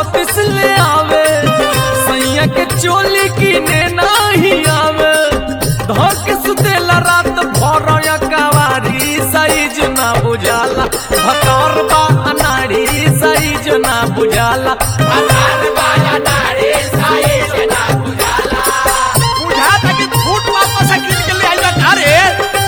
छत्तीस ले आवे सैया के चोली किने नाही आवे धर के सुतेला रात भर या कवारी साइज ना बुझाला भकार बा अनाड़ी साइज ना बुझाला बुझा तक फूट वापस गिर के ले आइला का रे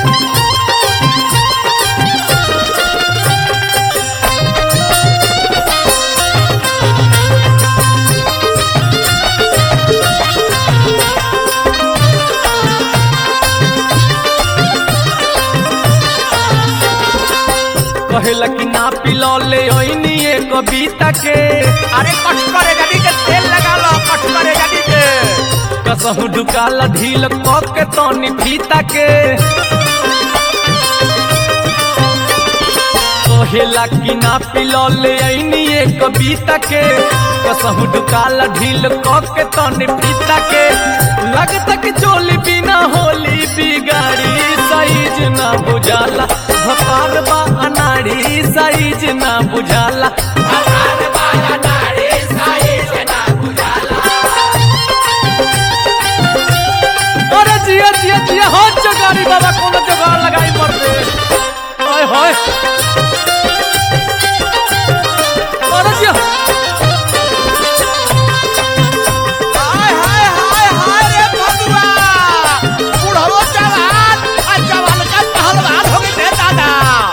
कहेला कि ना पिलो ले ओइनी ए कविता के अरे कट करे गाड़ी के तेल लगा लो कट करे गाड़ी के कसहु ढुकाला ढील क के तनी फीता के कहेला कि ना पिलो ले ओइनी ए कविता के कसहु ढुकाला ढील क के तनी फीता के लगता कि चोली बिना होली बिगाड़ी साइज ना बुझाला भकार बा अनाड़ी साइज ना बुझाला अरे जिया जिया जिया हो जगारी बाबा कोनो जगार लगाई मर दे हाय हाय अरे जिया हाय हाय हाय हाय रे भगवा बुढ़ो जवान आ जवान का पहलवान हो गए रे दादा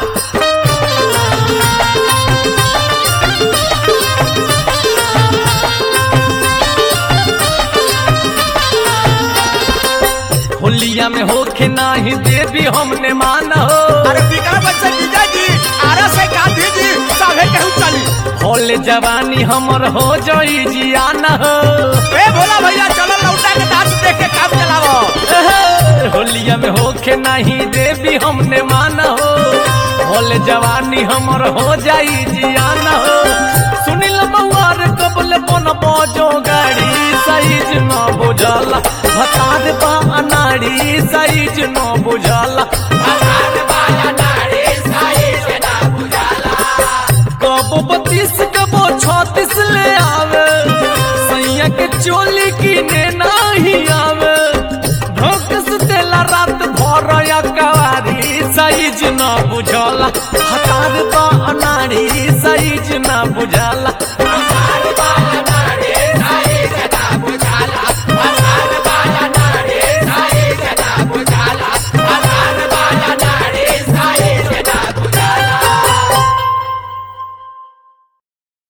होलिया में होखे नाही देवी हमने माना हो अरे विक्रम बच्चे विजय जी आरा से गांधी जी सभे कहू चली होले जवानी हमर हो जाई जियाना हो ए भोला भैया चलो लौटा के डांस देख के काम चलावो एहे, होलिया में होखे नाही देवी हमने माना हो होले जवानी हमर हो जाई जियाना हो सुनिल मवार कबल बन बजो गाड़ी साइज न बुझाला भतार बा अनाड़ी साइज न बुझाला कबो बत्तीस कबो छत्तीस ले आवे सैया के चोली किने नाही आवे ढोक सुतेला रात भर या कवारी साइज न बुझला हतार बा अनाड़ी साइज न बुझला